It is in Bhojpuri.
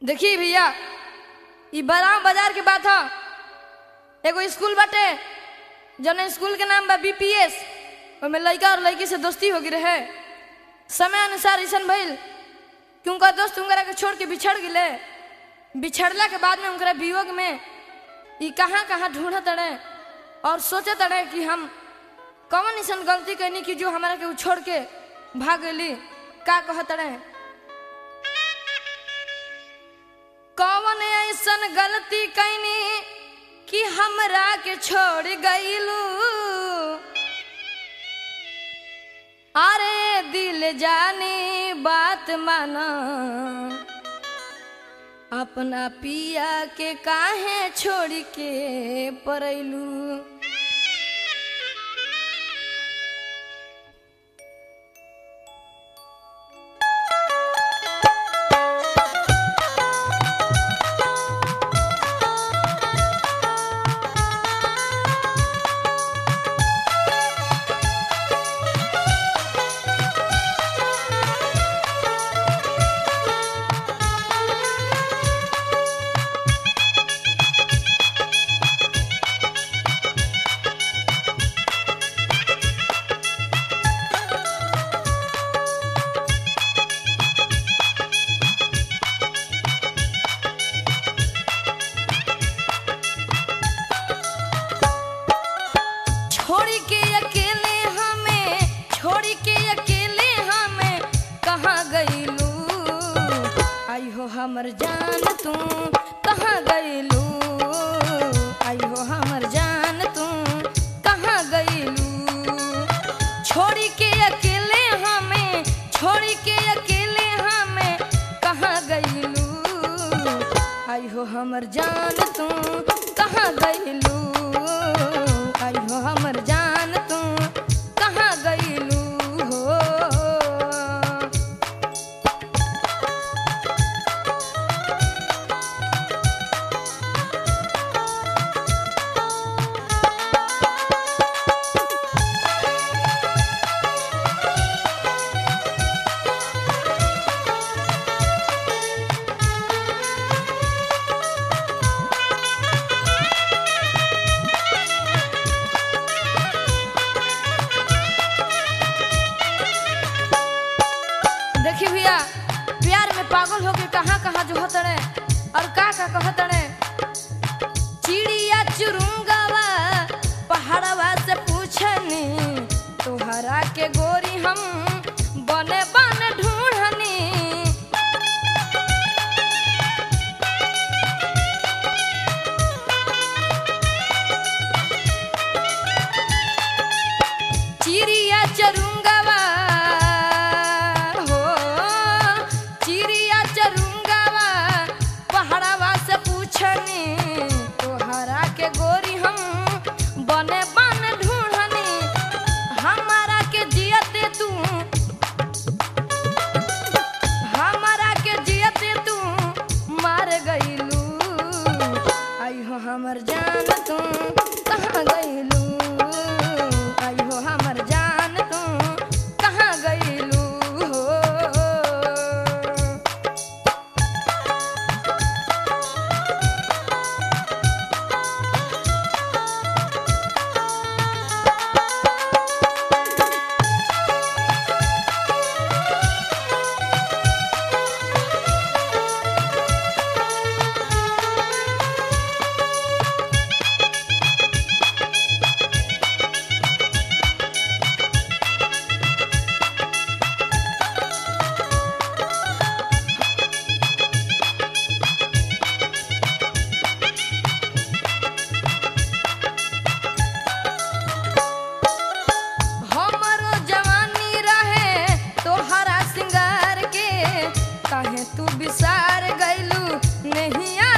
देखी भैया ई बदाम बाजार के बात ह एगो स्कूल बाटे जौन स्कूल के नाम बा बीपीएस ओमे लड़का और लड़की से दोस्ती हो गई रहे समय अनुसार ऐसन भइल कि उनका दोस्त उनकरा के छोड़ के बिछड़ गिले बिछड़ला के बाद में उनकरा वियोग में ई कहाँ कहाँ ढूंढत तड़े और सोचत तड़े कि हम कौन ऐसन गलती कैनी कि जो हमारा के उ छोड़ के भाग गई का कहत तड़े कौन ऐसन गलती कैनी कि हमरा के छोड़ गईलू अरे दिल जानी बात माना अपना पिया के काहे छोड़ के परैलू छोड़ी के अकेले हमें छोड़ी के अकेले हमें कहाँ गईलू आई हो हमर जान तू कहाँ गईलू आई हो हमर जान तू कहाँ गईलू छोड़ी के अकेले हमें छोड़ी के अकेले हमें कहाँ गईलू आई हो हमर जान तू कहाँ गईलू आई हो हमर जान तू कहाँ गईलू हो देखी भैया प्यार में पागल होके कहाँ कहाँ जो होतड़े और का का कहतड़े चिड़िया चुरुंगवा पहाड़वा से पूछनी तोहरा के गोरी हम बने बने ढूंढनी चिड़िया चरुंगवा हो चिड़िया चरुंगवा पहाड़वा से पूछनी तोहरा के गोरी हम बने बन ढूंढनी हमारा के जियते तू हमारा के जियते तू मार गईलू आई हो हमर जान तू कहाँ गईलू आई हो हमर जान तू कहाँ गईलू हो हमरो जवानी रहे तोहरा सिंगार के काहे तू बिसार गइलू नहिया